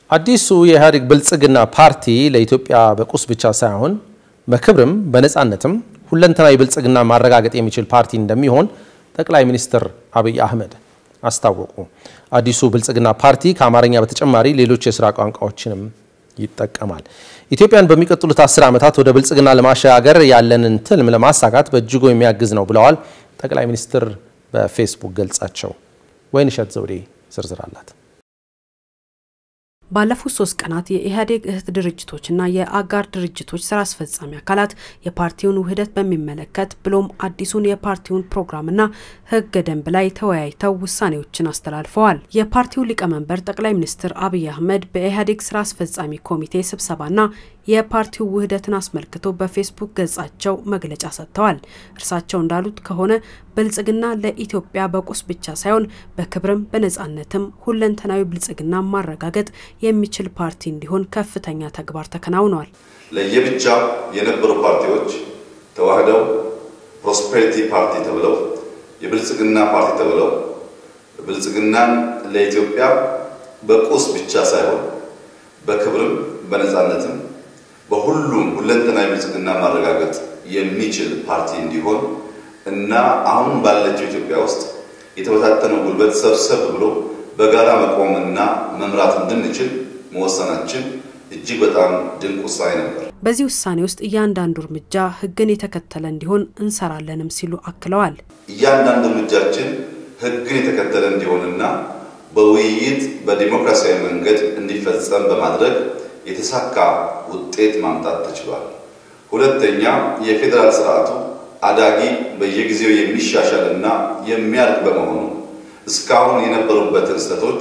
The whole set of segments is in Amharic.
አዲሱ የኢህአዴግ ብልጽግና ፓርቲ ለኢትዮጵያ በቁስ ብቻ ሳይሆን በክብርም በነፃነትም ሁለንተናዊ ብልጽግና ማረጋገጥ የሚችል ፓርቲ እንደሚሆን ጠቅላይ ሚኒስትር አብይ አህመድ አስታወቁ። አዲሱ ብልጽግና ፓርቲ ከአማርኛ በተጨማሪ ሌሎች የስራ ቋንቋዎችንም ይጠቀማል። ኢትዮጵያን በሚቀጥሉት አስር ዓመታት ወደ ብልጽግና ለማሸጋገር ያለንን ትልም ለማሳካት በእጅጉ የሚያግዝ ነው ብለዋል ጠቅላይ ሚኒስትር በፌስቡክ ገጻቸው። ወይንሸት ዘውዴ ዝርዝር አላት። ባለፉት ሶስት ቀናት የኢህአዴግ እህት ድርጅቶችና የአጋር ድርጅቶች ስራ አስፈጻሚ አካላት የፓርቲውን ውህደት በሚመለከት ብሎም አዲሱን የፓርቲውን ፕሮግራምና ህገ ደንብ ላይ ተወያይተው ውሳኔዎችን አስተላልፈዋል። የፓርቲው ሊቀመንበር ጠቅላይ ሚኒስትር አብይ አህመድ በኢህአዴግ ስራ አስፈጻሚ ኮሚቴ ስብሰባና የፓርቲው ውህደትን አስመልክቶ በፌስቡክ ገጻቸው መግለጫ ሰጥተዋል። እርሳቸው እንዳሉት ከሆነ ብልጽግና ለኢትዮጵያ በቁስ ብቻ ሳይሆን በክብርም በነፃነትም ሁለንተናዊ ብልጽግና ማረጋገጥ የሚችል ፓርቲ እንዲሆን ከፍተኛ ተግባር ተከናውኗል። ለየብቻ የነበሩ ፓርቲዎች ተዋህደው ፕሮስፔሪቲ ፓርቲ ተብለው የብልጽግና ፓርቲ ተብለው ብልጽግናን ለኢትዮጵያ በቁስ ብቻ ሳይሆን በክብርም በነፃነትም በሁሉም ሁለንተናዊ ብልጽግና ማረጋገጥ የሚችል ፓርቲ እንዲሆን እና አሁን ባለችው ኢትዮጵያ ውስጥ የተበታተነው ጉልበት ሰብሰብ ብሎ በጋራ መቆምና መምራት እንድንችል መወሰናችን እጅግ በጣም ድንቅ ውሳኔ ነበር። በዚህ ውሳኔ ውስጥ እያንዳንዱ እርምጃ ሕግን የተከተለ እንዲሆን እንሰራለንም ሲሉ አክለዋል። እያንዳንዱ እርምጃችን ሕግን የተከተለ እንዲሆንና በውይይት በዲሞክራሲያዊ መንገድ እንዲፈጸም በማድረግ የተሳካ ውጤት ማምጣት ተችሏል። ሁለተኛ የፌዴራል ስርዓቱ አዳጊ በየጊዜው የሚሻሻል እና የሚያድግ በመሆኑ እስካሁን የነበሩበትን ስህተቶች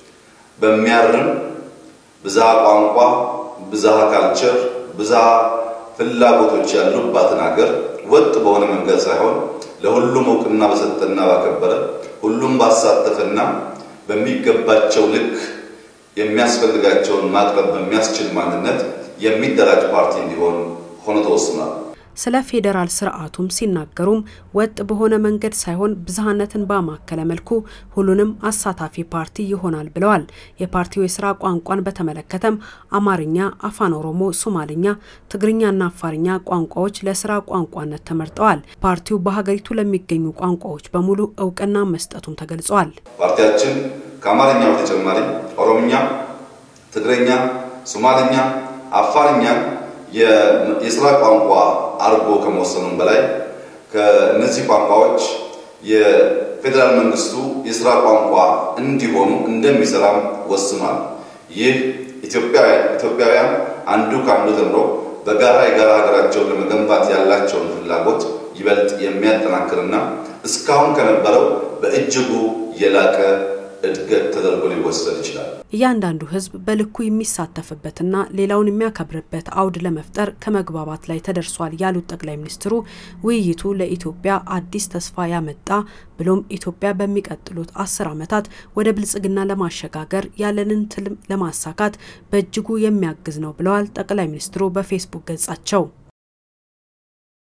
በሚያርም ብዝሃ ቋንቋ፣ ብዝሃ ካልቸር፣ ብዝሃ ፍላጎቶች ያሉባትን ሀገር ወጥ በሆነ መንገድ ሳይሆን ለሁሉም እውቅና በሰጠና ባከበረ ሁሉም ባሳተፈና በሚገባቸው ልክ የሚያስፈልጋቸውን ማቅረብ በሚያስችል ማንነት የሚደራጅ ፓርቲ እንዲሆን ሆኖ ተወስኗል። ስለ ፌዴራል ስርዓቱም ሲናገሩም ወጥ በሆነ መንገድ ሳይሆን ብዝሃነትን ባማከለ መልኩ ሁሉንም አሳታፊ ፓርቲ ይሆናል ብለዋል። የፓርቲው የስራ ቋንቋን በተመለከተም አማርኛ፣ አፋን ኦሮሞ፣ ሶማልኛ፣ ትግርኛና አፋርኛ ቋንቋዎች ለስራ ቋንቋነት ተመርጠዋል። ፓርቲው በሀገሪቱ ለሚገኙ ቋንቋዎች በሙሉ እውቅና መስጠቱም ተገልጿል። ፓርቲያችን ከአማርኛ በተጨማሪ ኦሮምኛ፣ ትግረኛ፣ ሶማልኛ፣ አፋርኛ የስራ ቋንቋ አርጎ ከመወሰኑም በላይ ከእነዚህ ቋንቋዎች የፌዴራል መንግስቱ የስራ ቋንቋ እንዲሆኑ እንደሚሰራም ወስኗል። ይህ ኢትዮጵያውያን አንዱ ከአንዱ ተምሮ በጋራ የጋራ ሀገራቸውን ለመገንባት ያላቸውን ፍላጎት ይበልጥ የሚያጠናክርና እስካሁን ከነበረው በእጅጉ የላቀ እድገት ተደርጎ ሊወሰድ ይችላል። እያንዳንዱ ሕዝብ በልኩ የሚሳተፍበትና ሌላውን የሚያከብርበት አውድ ለመፍጠር ከመግባባት ላይ ተደርሷል ያሉት ጠቅላይ ሚኒስትሩ ውይይቱ ለኢትዮጵያ አዲስ ተስፋ ያመጣ ብሎም ኢትዮጵያ በሚቀጥሉት አስር ዓመታት ወደ ብልጽግና ለማሸጋገር ያለንን ትልም ለማሳካት በእጅጉ የሚያግዝ ነው ብለዋል ጠቅላይ ሚኒስትሩ በፌስቡክ ገጻቸው።